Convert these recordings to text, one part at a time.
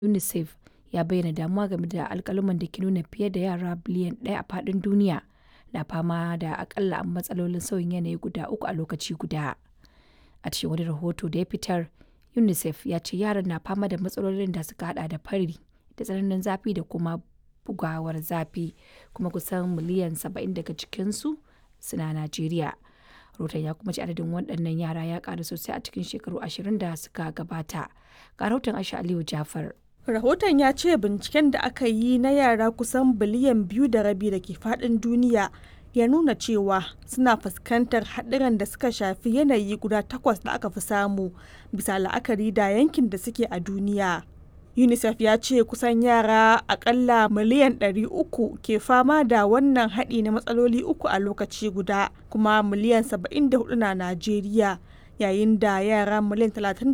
UNICEF ya bayyana damuwa game da alƙaluman da ke nuna fiye da yara biliyan ɗaya a faɗin duniya na fama da akalla matsalolin sauyin yanayi guda uku a lokaci guda. A cikin wani rahoto da ya fitar, UNICEF ya ce yaran na fama da matsalolin da suka hada da fari da tsananin zafi da kuma bugawar zafi, kuma kusan miliyan 70 daga cikinsu suna Najeriya. Rahoton ya kuma ce adadin waɗannan yara ya ƙaru sosai a cikin shekaru ashirin da suka gabata. Ga rahoton Aisha Aliyu Jafar. Rahoton ya ce binciken da aka yi na yara kusan biliyan biyu da rabi da ke faɗin duniya ya nuna cewa suna fuskantar haɗuran da suka shafi yanayi guda takwas da aka fi samu bisa la'akari da yankin da suke a duniya. UNICEF ya ce kusan yara akalla miliyan 300 ke fama da wannan haɗi na matsaloli uku a lokaci guda kuma miliyan 74 na Najeriya. yayin da yara miliyan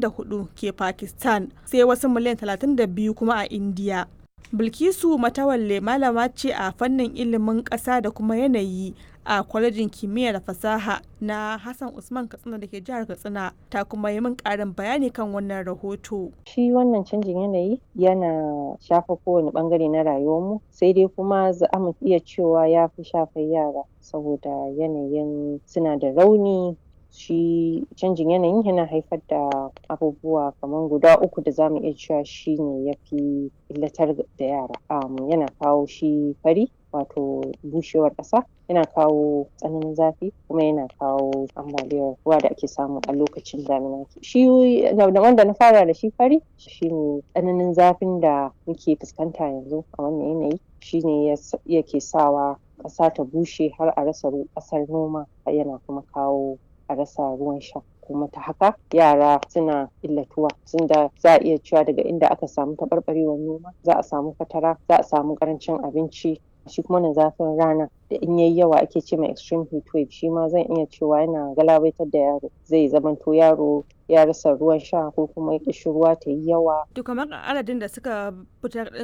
34 ke Pakistan sai wasu miliyan 32 kuma a India. Bilkisu Matawalle malama ce a fannin ilimin ƙasa da kuma yanayi a kwalejin kimiyya da fasaha na Hassan Usman Katsina da ke jihar Katsina ta kuma yi min ƙarin bayani kan wannan rahoto. Shi wannan canjin yanayi yana shafa kowane ɓangare na rayuwarmu sai dai kuma za mu iya cewa ya fi shafar yara saboda yanayin suna da rauni shi canjin yanayin yana haifar da abubuwa kamar guda uku da zamu iya cewa shi ne ya fi illatar da yara um, yana kawo shi fari wato bushewar ƙasa yana kawo tsananin zafi kuma yana kawo ambaliyar ruwa da ake samu a lokacin damina shi wanda na fara da shi fari shine tsananin zafin da muke fuskanta yanzu a wannan yanayi shine yake sawa ƙasa ta bushe har a rasa ƙasar noma yana kuma kawo a rasa ruwan sha kuma ta haka yara suna illatuwa tunda za a iya cewa daga inda aka samu taɓarɓarewar noma za a samu fatara za a samu ƙarancin abinci shi kuma na zafin rana da in yayi yawa ake ce mai extreme heat wave shi ma zan iya cewa yana galabaitar da yaro zai zamanto yaro ya rasa ruwan sha ko kuma ƙishirwa ta yi yawa. To kamar adadin da suka fitar